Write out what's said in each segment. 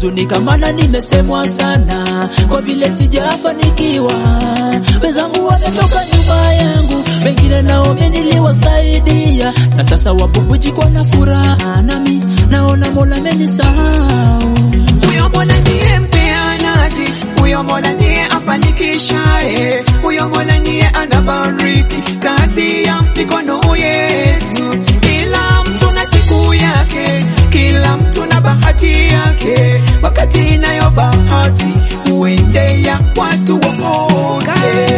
huzunika, maana nimesemwa sana kwa vile sijafanikiwa. Wenzangu wametoka nyuma yangu, wengine nao niliwasaidia, na sasa wabubujikwa na furaha, nami naona Mola amenisahau. Huyo Mola ndiye mpeanaji, huyo Mola ndiye afanikishaye, huyo Mola ndiye anabariki kazi ya mikono yetu. Kila mtu na siku yake, kila mtu na bahati yake, wakati inayo bahati huendea watu wote.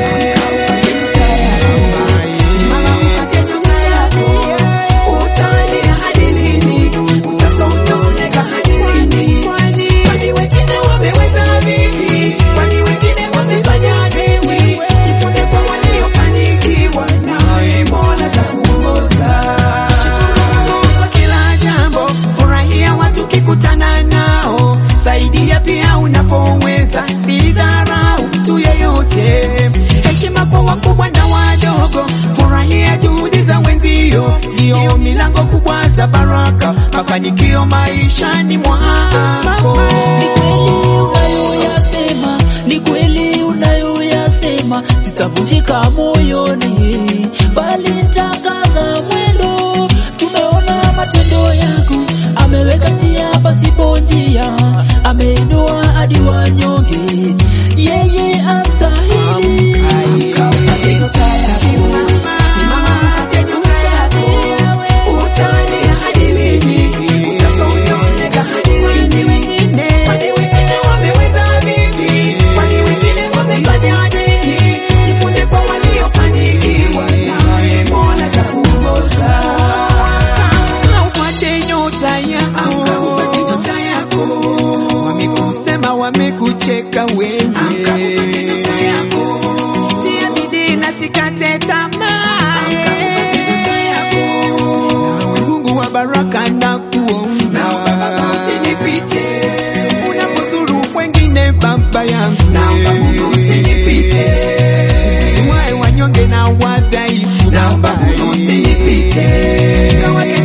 Mama, ufate nyota yako, utalia hadi lini? Utasononeka hadi lini? Kwani wengine wameweza vipi? Kwani wengine watafanya nini? Jifunze kwa waliofanikiwa, nawe Mola atakuongoza. Shukuru Mungu kwa kila jambo, furahia watu kikutana nao, saidia pia unapoweza, si dharau mtu yeyote. Heshima kwa wakubwa na wadogo, furahia juhudi za wenzio, ndio milango kubwa za baraka, mafanikio maishani mwako. Ni kweli unayoyasema, ni kweli unayoyasema, sitavunjika moyoni, bali nitakaza mwendo. Tumeona matendo yako, ameweka njia pasipo njia, ameinua hadi wanyonge, yeye astahili. Amka ufate nyota yako, simama ufate nyota yako, utalia hadi lini? Utasononeka hadi lini? Kwani wengine wameweza vipi? Kwani wengine wamefanya nini? Jifunze kwa waliofanikiwa, nawe Mola atakuongoza. Amka ufate nyota yako, amka ufate nyota yako. Wamekusema wamekucheka wewe, amka ufate nyota yako. Tia bidii na sikate tamaa, amka ufate nyota yako. Nawe Mungu wa baraka na kuomba, naomba Baba usinipite unapozuru wengine, Baba yangu, naomba Mungu usinipite wae wanyonge na wadhaifu, naomba Mungu usinipite kawake